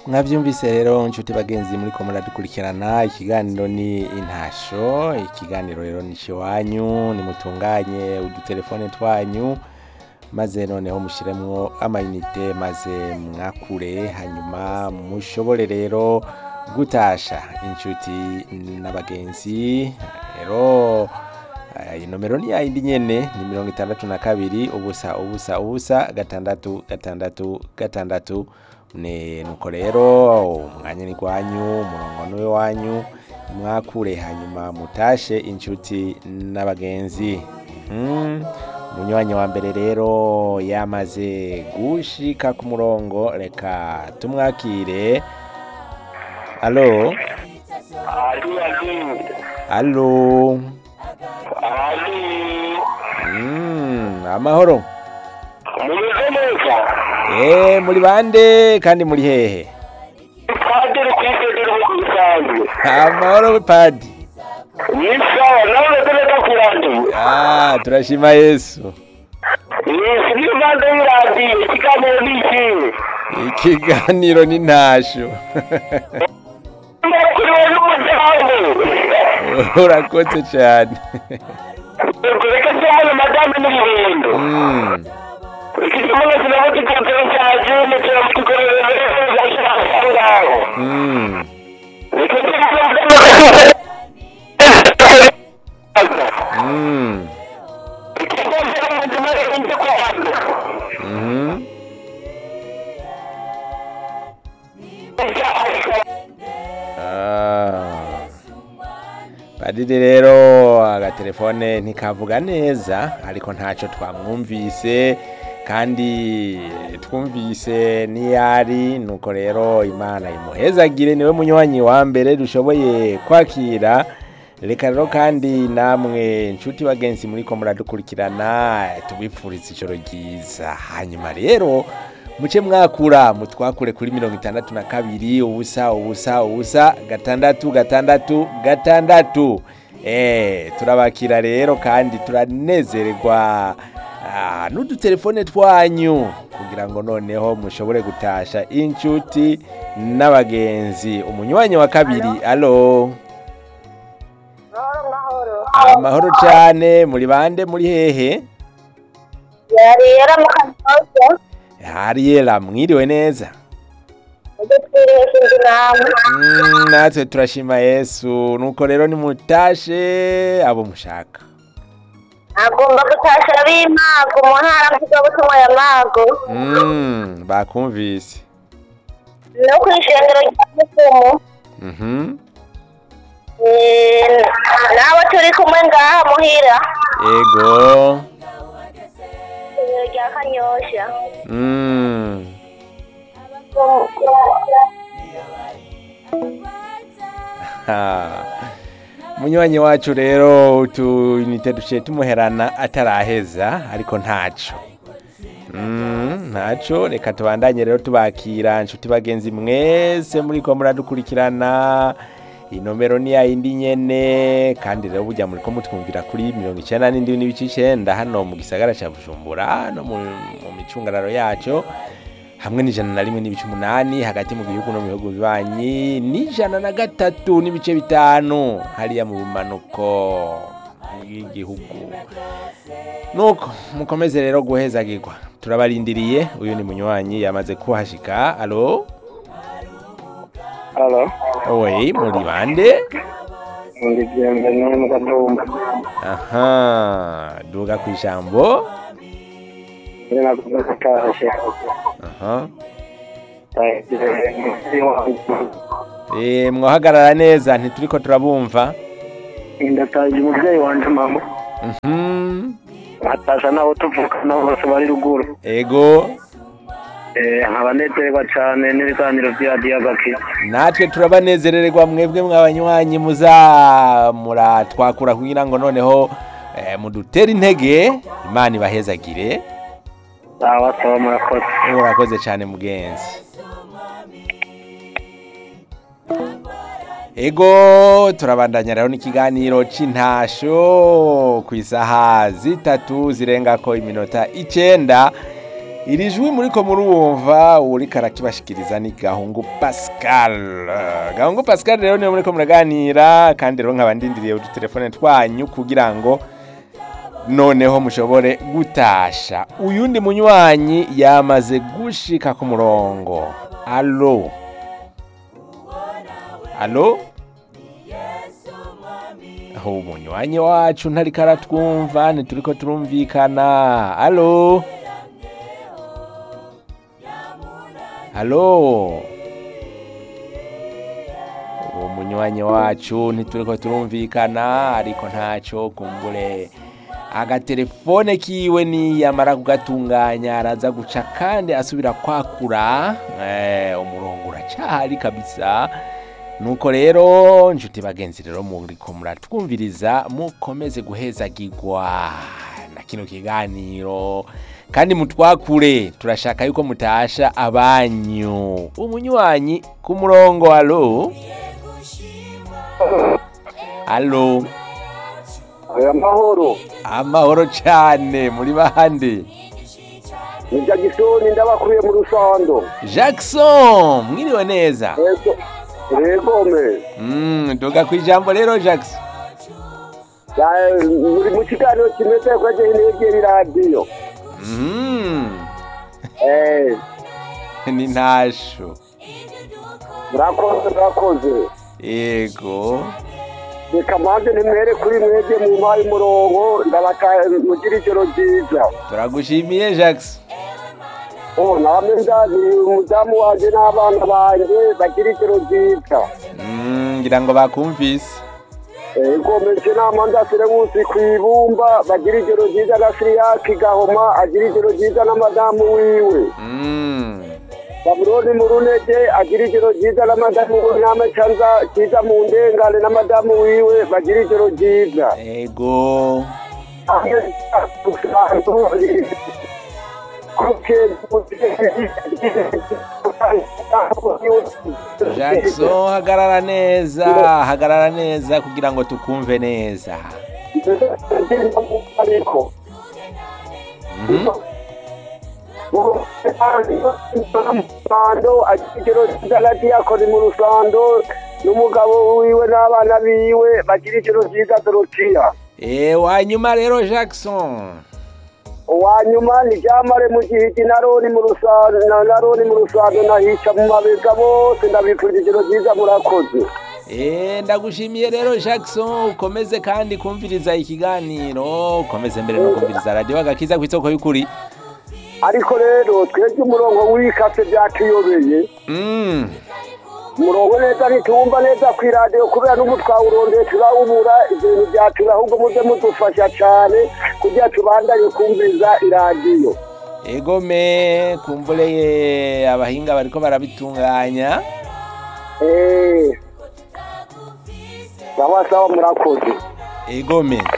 mwabyumvise rero nshuti bagenzi muri ko muradukurikirana ikiganiro ni intasho ikiganiro rero ni iwanyu nimutunganye udutelefone twanyu maze noneho mushyiremo amayinite maze mwakure hanyuma mushobore rero gutasha inshuti n'abagenzi rero eh, inomero ni yayindi nyene ni mirongo itandatu na kabiri ubusa ubusa ubusa gatandatu gatandatu gatandatu ne nuko rero umwanya ni gwanyu umurongo ni wanyu mwakure hanyuma mutashe inshuti n'abagenzi mm. umunywanyi wa mbere rero yamaze gushika ku murongo reka tumwakire alo Ali Ali alo Ali mm, amahoro mumeze neza Eh, muri bande kandi muri hehe padiri kwitegera uko bisanzwe amahoro padi ni sawa nawe umeze neza ku radiyo ah, turashima yesu yesi niyo mpande y'iradiyo ikiganiro ni ikihe ikiganiro ni ntasho kuri wowe n'umuryango urakoze cyane reka cyane madamu n'ibihendo mm. ikizimunga kinaba gikotero cyaje ndetse mutukorere neza cyane ngaho Mm. reka Mm. Mhm. Ah. Padiri rero agatelefone ntikavuga neza ariko ntacyo twamwumvise kandi twumvise niyari nuko rero imana imuhezagire niwe munywanyi wa mbere dushoboye kwakira reka rero kandi namwe inshuti bagenzi muri ko muradukurikirana tubipfuriza ijoro ryiza hanyuma rero muce mwakura mutwakure kuri mirongo itandatu na kabiri ubusa ubusa ubusa gatandatu gatandatu gatandatu eh turabakira rero kandi turanezererwa ah, n'udutelefone twanyu kugira ngo noneho mushobore gutasha inshuti n'abagenzi umunywanyi wa kabiri alo Mahoro mahoro. amahoro cyane muri bande muri hehe Yari yaramukanyoshya. hariyera mwiriwe neza Ibyo twiriwe sinzi namwe. Mm, natwe turashima yesu nuko rero nimutashe abo mushaka Agomba gutasha b'impago mu ntara mvugabutumwa ya Mago. Mm, bakumvise No ku ishengero rya Mukumu. Mhm. Eh, N'abo turi kumwe ngaha muhira. ego Ishengero rya Kanyosha. Mm. Ha. munywanyi wacu rero utunite duciye tumuherana ataraheza ariko ntaco Mm, ntaco reka tubandanye rero tubakira nshuti bagenzi mwese muri ko muradukurikirana inomero ni yayindi nyene kandi rero burya muri ko mutwumvira kuri mirongo icenda n'indwi n'ibice icenda hano mu gisagara ca bujumbura no mu, mu micungararo yaco hamwe n'ijana na rimwe n'ibice umunani hagati mu gihugu no mu bihugu bibanyi n'ijana na gatatu n'ibice bitanu hariya mu bumanuko bw'igihugu nuko mukomeze rero guhezagirwa turabarindiriye uyu ni munywanyi yamaze kuhashika alo halo owe muri bande ndi bienvenue mu gatumba aha duga ku ijambo uri nakuze gutashe aha Eh, mwahagarara neza ntituriko turabumva ndataje umubyeyi wanje mama Mhm. atasha nabo tuvukana bose bari ruguru ego Eh, nkaba nezerwa cyane n'ibiganiro bya diyagaki natwe turabanezererwa mwebwe mwabanywanyi muza muratwakura kugira ngo noneho eh, mudutere intege imana ibahezagire sawa sawa murakoze murakoze cyane mugenzi ego turabandanya rero n'ikiganiro c'intasho ku isaha zitatu zirengako iminota icenda iri jwi muriko murumva uriko arakibashikiriza ni gahungu pascal Eh, gahungu pascal rero niwe muriko muraganira kandi rero nkaba ndindiriye udutelefone twanyu kugira ngo noneho mushobore gutasha uyundi munywanyi yamaze gushika ku murongo alo alo aho umunywanyi wacu ntariko aratwumva ntituriko turumvikana alo alo uwo munywanyi wacu ntituriko turumvikana ariko ntaco kumbure agatelefone kiwe niyamara kugatunganya araza guca kandi asubira kwakura eh, umurongo uracahari kabisa nuko rero nshuti bagenzi rero muriko muratwumviriza mukomeze guhezagirwa na kino kiganiro kandi mutwakure turashaka yuko mutasha abanyu umunywanyi ku murongo alo alo aya mahoro amahoro cyane muri bande ni jagisoni ndabakuye mu rusando jackson mwiriwe neza yego yego me Mm, duga ku ijambo rero jackson Ya- muri mu kiganiro kimeze ko agiye negera iradiyo Mm, eh ni ntasho murakoze murakoze yego reka mpande nimwere kuri mwebwe mu mpaye umurongo ndabaka mugira ijoro ryiza turagushimiye jackson oh namwe ndazi umudamu wanje n'abana banje bagira ijoro ryiza Mm, ngira ngo bakumvise ego meze nama ndasire munsi ku ibumba bagira ijoro ryiza na siriyaki gahoma agira ijoro ryiza na madamu wiwe Mm, babuloni mu runege agira ijoro ryiza na madamu wiwe n'amacanza kiza mu ndengane na madamu wiwe bagira ijoro ryiza yego jackson hagarara neza hagarara neza kugira ngo tukumve neza ariko Mhm. rusando agikiro hagati yakora mu rusando n'umugabo wiwe n'abana biwe bagira ijoro ryiza dorotiya Eh, wanyuma rero jackson uwa nyuma ni ryamare mu gihigi na roni mu rusando na na roni mu rusando nahica mu mabega bose ndabifurije ijoro ryiza murakoze Eh, ndagushimiye rero jackson ukomeze kandi kumviriza ikiganiro ukomeze mbere no kumviriza radiyo agakiza ku isoko y'ukuri ariko rero twebwe umurongo w'ikase byatuyobeye Mm, umurongo neza ntituwumva neza ku iradiyo kubera n'ubu twawurondeye turawubura ibintu byatura ahubwo muze mudufasha cyane kugira tubandanye kumviriza iradiyo egome kumbureye abahinga bariko barabitunganya eee sawa sawa murakoze egome